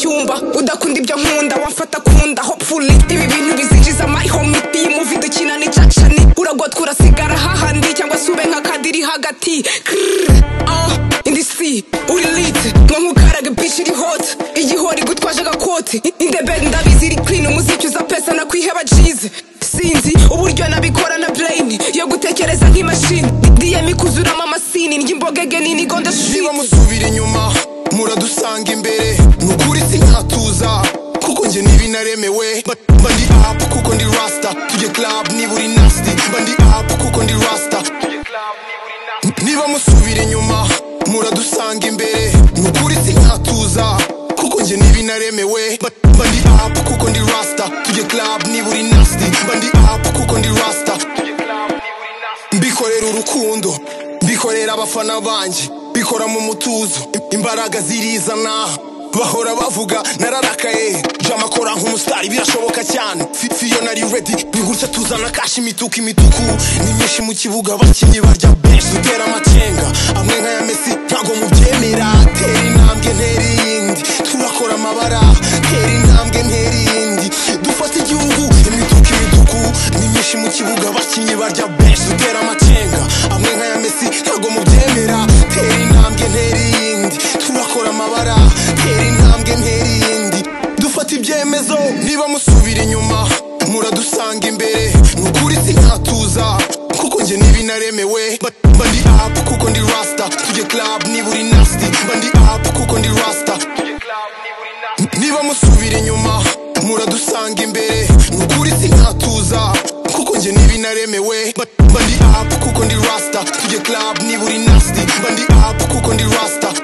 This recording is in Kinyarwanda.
kumba udakunda ibyo nkunda wamfata kunda hopefully ibi bintu bizinjiza amahomiti muvi dukina ni cacani uragotwa urasigara hahandi cyangwa se ube nka kadiri hagati Krrr, ah, in the sea uri lit nko nk'ukaraga bitch iri hot igihori gutwaje agakoti in the bed ndabizi iri clean umuziki uza pesa nakwiheba jize sinzi uburyo nabikora na brain yo gutekereza nk'imashini diyemi kuzuramo amasini ry'imbogege nini gonda niba shit musubira inyuma muradusanga imbere ni ukuri sinatuza kuko njye ntibinaremewe Ba- mba ndi apu kuko ndi rasta tujye club niba uri nasty mba ndi apu kuko ndi rasta niba musubira inyuma muradusanga imbere ni ukuri sinatuza kuko njye ntibinaremewe Ba- mba ndi apu kuko ndi rasta tujye club niba uri nasty mba ndi apu kuko ndi rasta mbikorera urukundo mbikorera abafana banjye mbikora mu mutuzo imbaraga zirizana bahora bavuga nararakaye jamakora nk'umusitari birashoboka cyane Fi- fiyo nari redi bigutya tuzana kashi imituku imituku ni myinshi mu kibuga abakinnyi barya benshi dutera amacenga amwe nk'aya mesi ntago mubyemera tera intambwe ntera iyindi turakora amabara tera intambwe ntera iyindi dufata igihugu imituku imituku ni myinshi mu kibuga abakinnyi barya benshi dutera amacenga amwe nk'aya mesi ntago mubyemera tera intambwe ntera iyindi turakora amabara tera intambwe ntera iyindi dufata ibyemezo niba musubira inyuma muradusanga imbere ni ukuri sinkatuza kuko njye ntibinaremewe Ba- mba ndi apu kuko ndi rasta tujye club niba uri nasty mba ndi apu kuko ndi rasta niba musubira inyuma muradusanga imbere ni ukuri sinkatuza kuko njye ntibinaremewe Ba- mba ndi apu kuko ndi rasta tujye club niba uri nasty mba ndi apu kuko ndi rasta